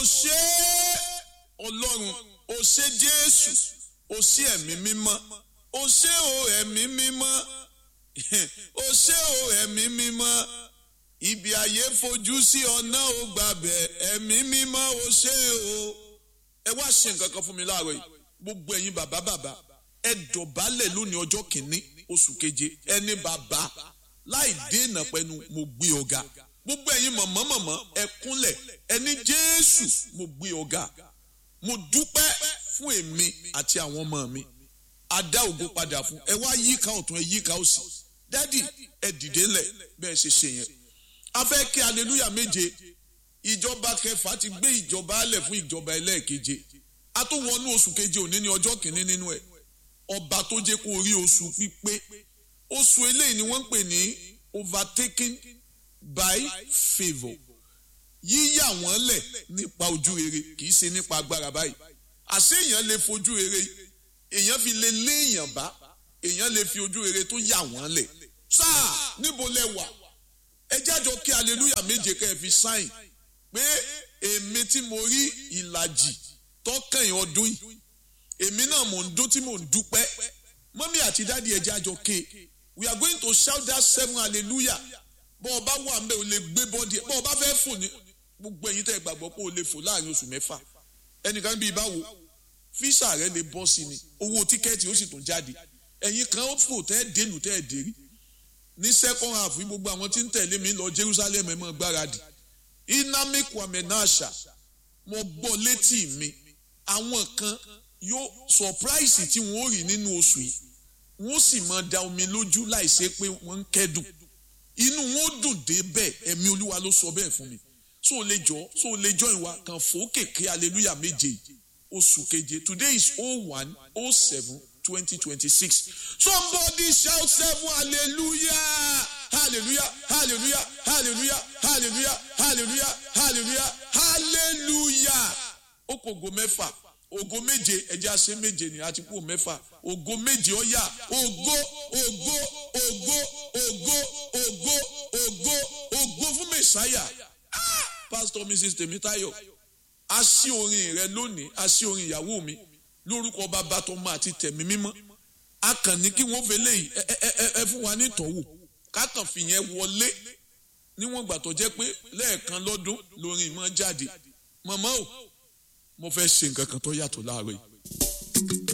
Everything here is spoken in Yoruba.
ṣe ọlọ́run o ṣe jésù o ṣe ẹ̀mí mímọ́ o ṣe o ẹ̀mí mímọ́ o ṣe o ẹ̀mí mímọ́ ibi ayé fojú sí ọ̀nà ò gbàbẹ̀ ẹ̀mí mímọ́ o ṣe o ẹ wá ṣe nǹkan kan fún mi láàárọ̀ yìí gbogbo ẹ̀yin bàbá bàbá ẹ dọ̀bálẹ̀ lónìí ọjọ́ kìíní oṣù keje ẹni bàbá láì dènà pẹ̀lú mo gbé ọ̀gá gbogbo ẹ̀yin mọ̀mọ́ mọ̀mọ́ ẹ kúnlẹ̀ ẹni jésù mo gbé ọ̀gá mo dúpẹ́ fún èmi àti àwọn ọmọ mi adá ògo padà fún ẹ wá yíká ọ̀tún ẹ yíká òsì dádì ẹ dìde lẹ̀ bẹ́ẹ̀ ṣe ṣe yẹn a fẹ́ kí aleluya méje ìjọba kẹfà ti gbé ìjọba alẹ̀ fún ìjọba ẹlẹ́ẹ̀keje a tó wọnú oṣù keje òní ní ọjọ́ kìíní nínú ẹ̀ ọba tó jẹ́ kó rí oṣù pípé oṣù eléyìí ni wọ́n ń pè ní overtaken by favour yíyà wọ́n lẹ̀ nípa ojú rere kì í ṣe nípa agbára báyìí àṣé èèyàn lè fojú rere èèyàn fi lè lé èèyàn bá èèyàn lè fi ojú rere tó yà wọ́n lẹ̀ sáà níbo lẹ wà ẹ jájọ kí aleluya méje kẹ́ ẹ fi sáìn pé èmi tí mo rí ìlàjì tọkànyìn ọdún yìí èmi náà mò ń dún tí mò ń dúpẹ́ mọ́mí àti dáàdi ẹ jájọ ké we are going to shout that seven hallelujah bọ́ ọba wà ń bẹ̀ ò lè gbé bọ́dì ẹ̀ bọ́ ọba fẹ́ fò ní gbogbo ẹ̀yin tẹ́ gbàgbọ́ pé o lè fò láàrin oṣù mẹ́fà ẹnìkan bíi báwo físà rẹ lè bọ́ sí ni owó tíkẹ́ẹ̀tì ó sì tún jáde ẹ̀yin kan ó fò tẹ́ dénú tẹ́ dérí ní second half ní gbogbo àwọn tí ń tẹ̀lé mi lọ Jerusalem ẹ̀ mọ́ gbáradì inami kwame nasha mo gbọ́ létí mi àwọn kan yóò surprise tí wọ́n ó rí nínú oṣù yìí wọ́n sì máa da omi lójú láìsí pé wọ́n ń kẹ́dùn inú wọn ó dùn dé bẹ́ẹ̀ ẹ̀mí olúwa ló sọ bẹ́ẹ̀ fún mi so o lè jọ so o lè jọ ìwà kan fòókèké hallelujah méje oṣù keje today is oh one oh seven twenty twenty six somebody shout seven hallelujah hallelujah hallelujah hallelujah hallelujah hallelujah hallelujah hallelujah ó kò go mẹ́fà ògo méje ẹjẹ àṣẹ méje ni àti kú mẹ́fà ògo méje ọyà ògo ògo ògo ògo ògo ògo ògo fún mẹsàáyà pastor mrs tèmítáyọ̀ a sí orin rẹ lónìí a sí orin ìyàwó mi lórúkọ bàbá tọmọ àti tẹ̀mí mímọ́ a kàn ní kí wọ́n fẹlẹ yìí ẹ ẹ ẹ fún wa ní ìtọ́wò ká kàn fìyẹn wọlé níwọ̀n gbà tó jẹ́ pé lẹ́ẹ̀kan lọ́dún lórin ìmọ̀ jáde mọ̀mọ́ o mo fẹ́ ṣe nǹkan kan tó yàtọ̀ láàárọ̀ yìí.